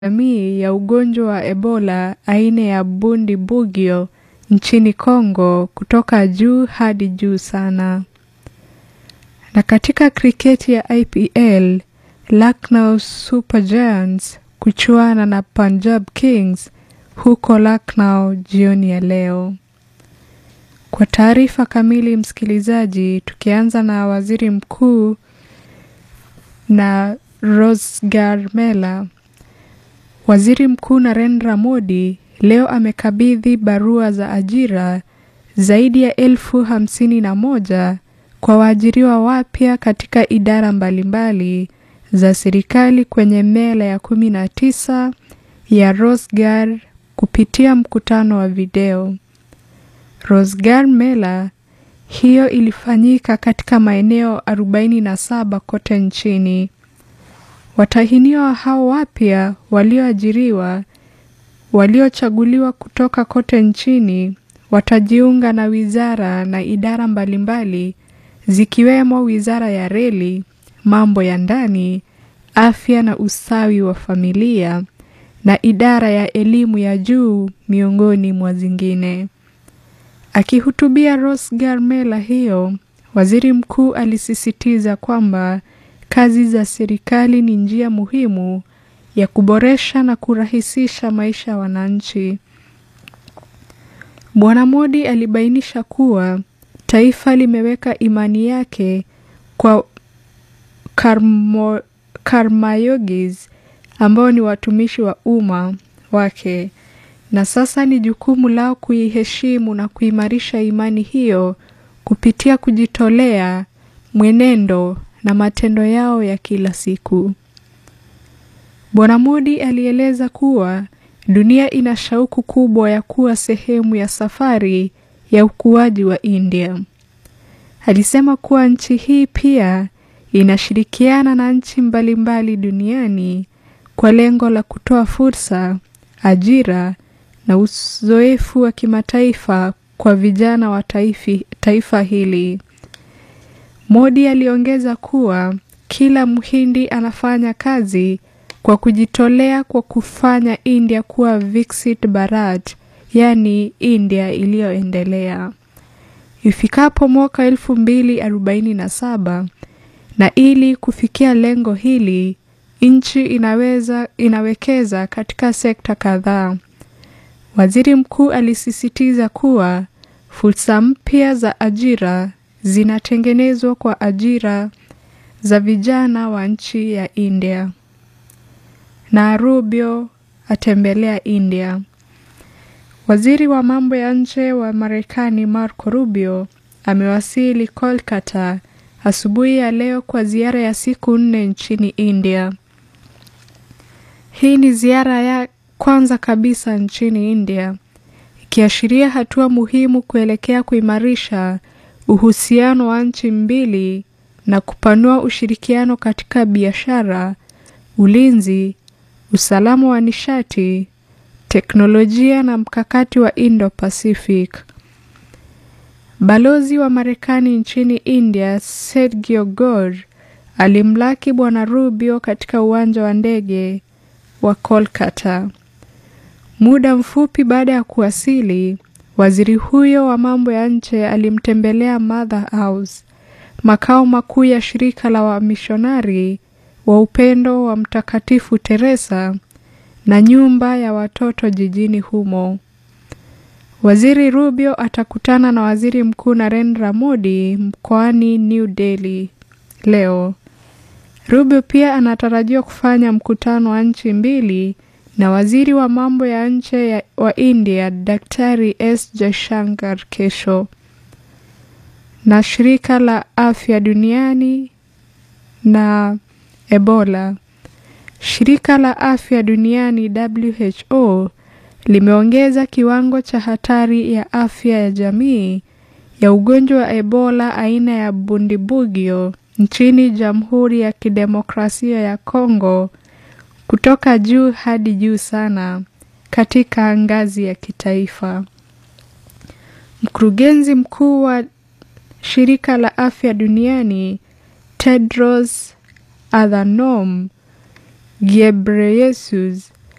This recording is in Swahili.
jamii ya ugonjwa wa Ebola aina ya Bundibugyo nchini Kongo kutoka juu hadi juu sana. Na katika kriketi ya IPL, Lucknow Super Giants kuchuana na Punjab Kings huko Lucknow jioni ya leo. Kwa taarifa kamili, msikilizaji, tukianza na waziri mkuu na Rosgar Mela. Waziri Mkuu Narendra Modi leo amekabidhi barua za ajira zaidi ya elfu hamsini na moja kwa waajiriwa wapya katika idara mbalimbali za serikali kwenye mela ya kumi na tisa ya Rosgar kupitia mkutano wa video. Rosgar Mela hiyo ilifanyika katika maeneo 47 kote nchini. Watahiniwa hao wapya walioajiriwa waliochaguliwa kutoka kote nchini watajiunga na wizara na idara mbalimbali zikiwemo Wizara ya Reli, Mambo ya Ndani, Afya na Ustawi wa Familia na idara ya elimu ya juu miongoni mwa zingine. Akihutubia Rosgar Mela hiyo, waziri mkuu alisisitiza kwamba kazi za serikali ni njia muhimu ya kuboresha na kurahisisha maisha ya wananchi. Bwana Modi alibainisha kuwa taifa limeweka imani yake kwa karmo, karmayogis ambao ni watumishi wa umma wake na sasa ni jukumu lao kuiheshimu na kuimarisha imani hiyo kupitia kujitolea, mwenendo na matendo yao ya kila siku. Bwana Modi alieleza kuwa dunia ina shauku kubwa ya kuwa sehemu ya safari ya ukuaji wa India. Alisema kuwa nchi hii pia inashirikiana na nchi mbalimbali duniani kwa lengo la kutoa fursa, ajira na uzoefu wa kimataifa kwa vijana wa taifi, taifa hili. Modi aliongeza kuwa kila Mhindi anafanya kazi kwa kujitolea kwa kufanya India kuwa Viksit Bharat, yaani India iliyoendelea ifikapo mwaka elfu mbili arobaini na saba. Na ili kufikia lengo hili, nchi inaweza inawekeza katika sekta kadhaa. Waziri mkuu alisisitiza kuwa fursa mpya za ajira zinatengenezwa kwa ajira za vijana wa nchi ya India. Na Rubio atembelea India. Waziri wa mambo ya nje wa Marekani Marco Rubio amewasili Kolkata asubuhi ya leo kwa ziara ya siku nne nchini India. Hii ni ziara ya kwanza kabisa nchini India, ikiashiria hatua muhimu kuelekea kuimarisha uhusiano wa nchi mbili na kupanua ushirikiano katika biashara, ulinzi, usalama wa nishati, teknolojia na mkakati wa Indo-Pacific. Balozi wa Marekani nchini India, Sergio Gor, alimlaki Bwana Rubio katika uwanja wa ndege wa Kolkata. Muda mfupi baada ya kuwasili, waziri huyo wa mambo ya nje alimtembelea Mother House, makao makuu ya shirika la wamishonari wa upendo wa Mtakatifu Teresa na nyumba ya watoto jijini humo. Waziri Rubio atakutana na Waziri Mkuu Narendra Modi mkoani New Delhi leo. Rubio pia anatarajiwa kufanya mkutano wa nchi mbili na waziri wa mambo ya nje wa India Daktari S Jaishankar kesho. Na shirika la afya duniani na Ebola. Shirika la afya duniani WHO limeongeza kiwango cha hatari ya afya ya jamii ya ugonjwa wa Ebola aina ya Bundibugyo nchini Jamhuri ya Kidemokrasia ya Kongo kutoka juu hadi juu sana katika ngazi ya kitaifa. Mkurugenzi mkuu wa shirika la afya duniani Tedros Adhanom Ghebreyesus